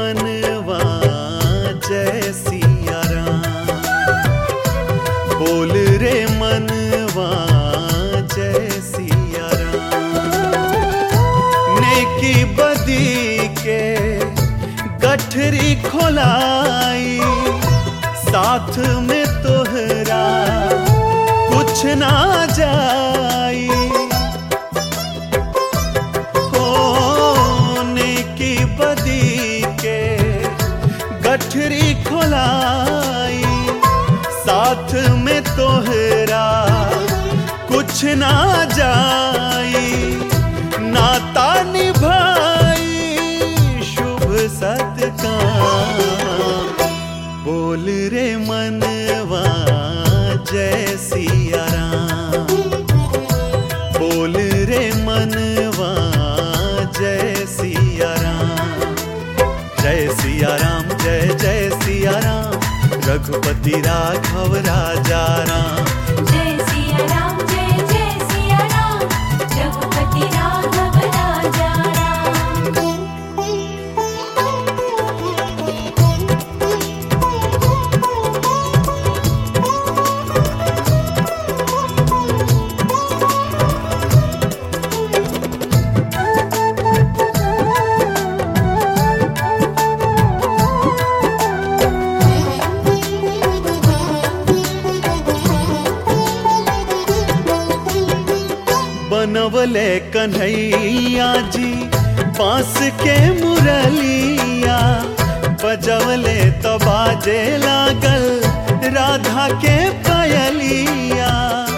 मनवा जय सिया राम बोल रे मनवा जय सिया राम नेकी बदी के गठरी खोलाई साथ में तोहरा कुछ ना जाई होने की बदी के गठरी खोलाई साथ में तोहरा कुछ ना जाई नाता निभाई शुभ सत्कार बोल रे मनवा जय सिया राम बोल रे मनवा जय सिया राम जय सिया राम जय जय सिया राम रघुपति राघव राजा राम जय सिया राम जय जय सिया राम रघुपति राघव राजा बनवले कन्हैया जी बांस के मुरलिया बजवले तो बाजे लागल राधा के पयलिया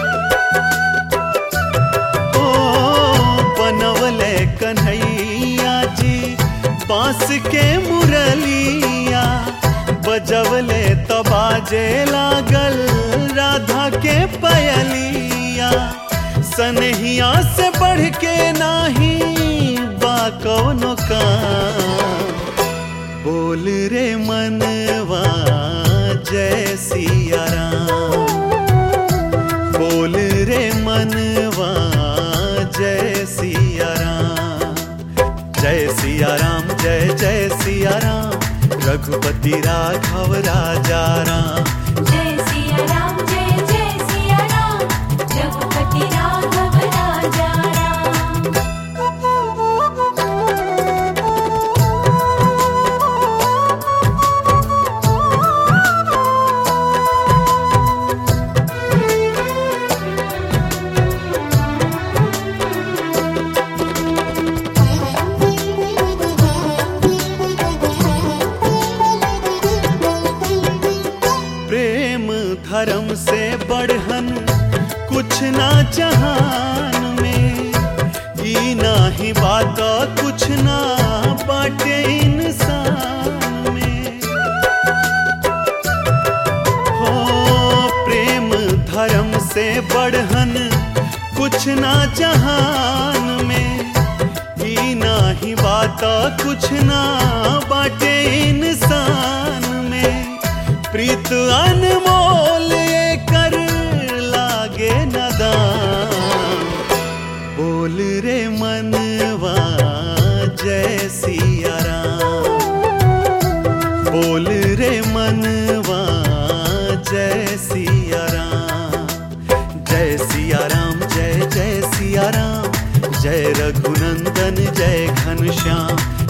ओ बनवले कन्हैया जी बांस के मुरलिया बजवले तो बाजे लागल राधा के पयलिया सनहिया से बढ़ के नाही बा कौनो काम बोल रे मनवा जय सिया राम बोल रे मनवा जय सिया राम जय सिया राम जय जय सिया राम रघुपति राघव राजा राम जय सिया राम जय जय सिया राम रघुपति राघव राजा प्रेम धर्म से बढ़न कुछ ना जहान में ई नाही बात कुछ ना बाटे इंसान में हो प्रेम धर्म से बढ़न कुछ ना जहान में ई नाही बात कुछ ना बाटे इंसान में प्रीत अनमोल कर लागे नदान बोल रे मनवा जय सिया राम बोल रे मनवा जय सिया राम जय सिया राम जय जय सिया राम जय रघुनंदन जय घनश्याम